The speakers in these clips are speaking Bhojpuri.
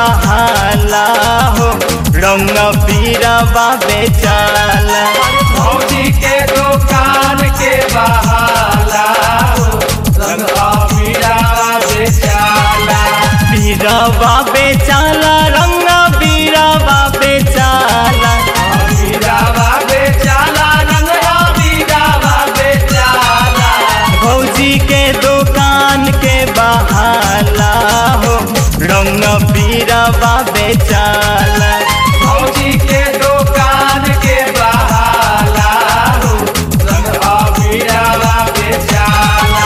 बहाला हो रंग बीरवा बेचाला भौजी के दुकान के बहाला हो रंग पीड़ावा बेचाला बीरवा बेचाला रंग बीरवा बेचाला पीड़ावा बेचाला रंग पीड़ावा बेचाला भौजी के दुकान के बहाला हो रंग बीरवा बेचाला भौजी के दुकान के बहाला हो रंग पीड़ावा बेचाला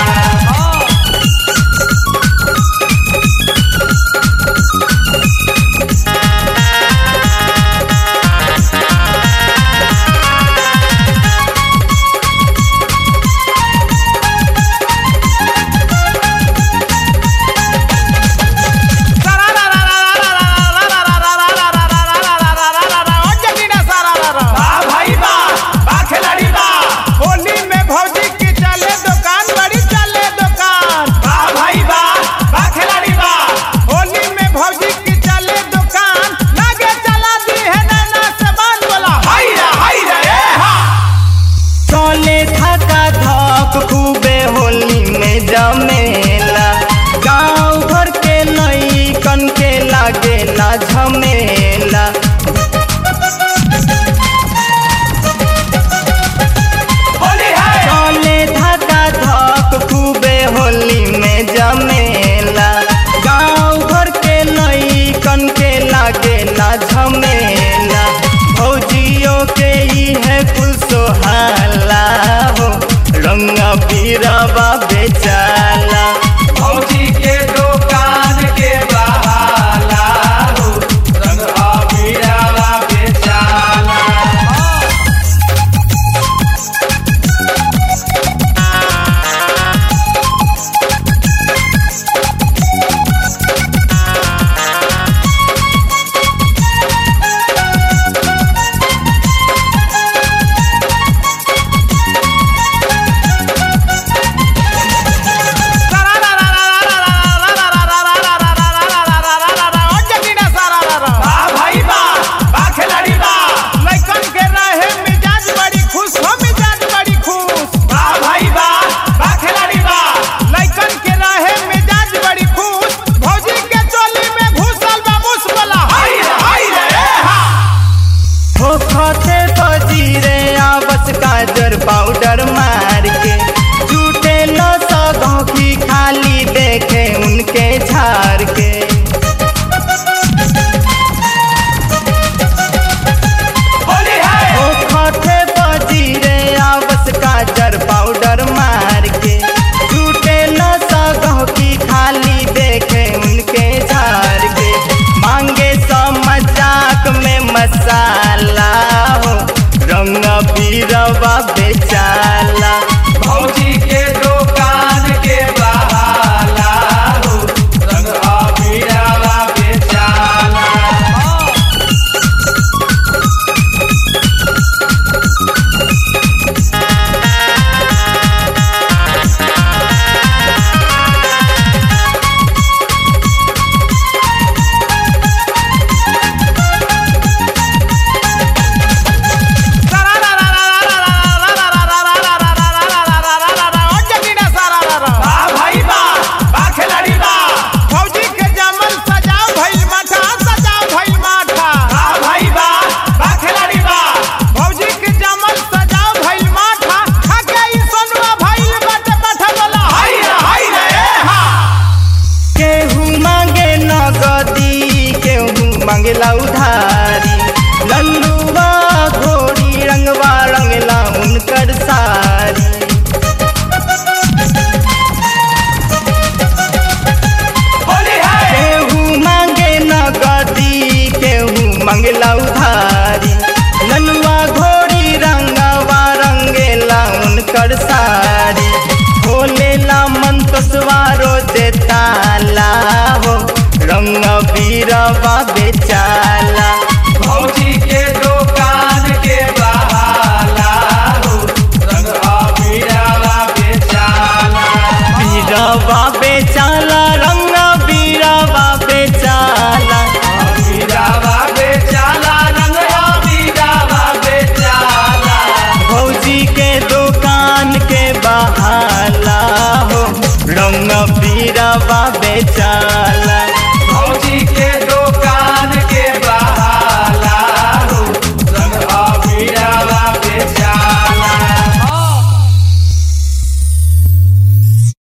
बा भाई बा बा खिलाड़ी बा होली में भौजी की चले दुकान बड़ी चले दुकान बा भाई बा बा खिलाड़ी बा होली में भौजी की चले दुकान लागे चला दी है नैना से बांध बोला हाय रे हाय रे ए हा चले थका धक खूबे होली में जमेला गाँव भर के नई कन के लागेला झमेला होली है चले धका धक खूबे होली में जमेला गाँव भर के नई कन के लागेला झमेला भौजियों के ई है कुल सोहाला हो रंग बीरवा बेचाला भौजी के दुकान के बहाला हो रंग पीड़ावा बेचाला बा भाई बा बा खिलाड़ी बा लइकन के रहे मिजाज बड़ी खुश हो मिजाज बड़ी खुश बा भाई बा बा खिलाड़ी बा लइकन के रहे मिजाज बड़ी खुश भौजी के चोली में घुसल बा मुस बोला हाय रे हाय रे ए हा हो खते पजीरे आवस काजर पाउडर मार के झूठे न सगों की खाली देखे उनके झार के होली है हो खते पजीरे आवस काजर पाउडर मार के झूठे न सगों की खाली देखे उनके झार के मांगे सो मजाक में मसाला हो रंग बीरवा बेचाला भौजी के दुकान के बहाला हो रंग पीड़ावा बेचाला चल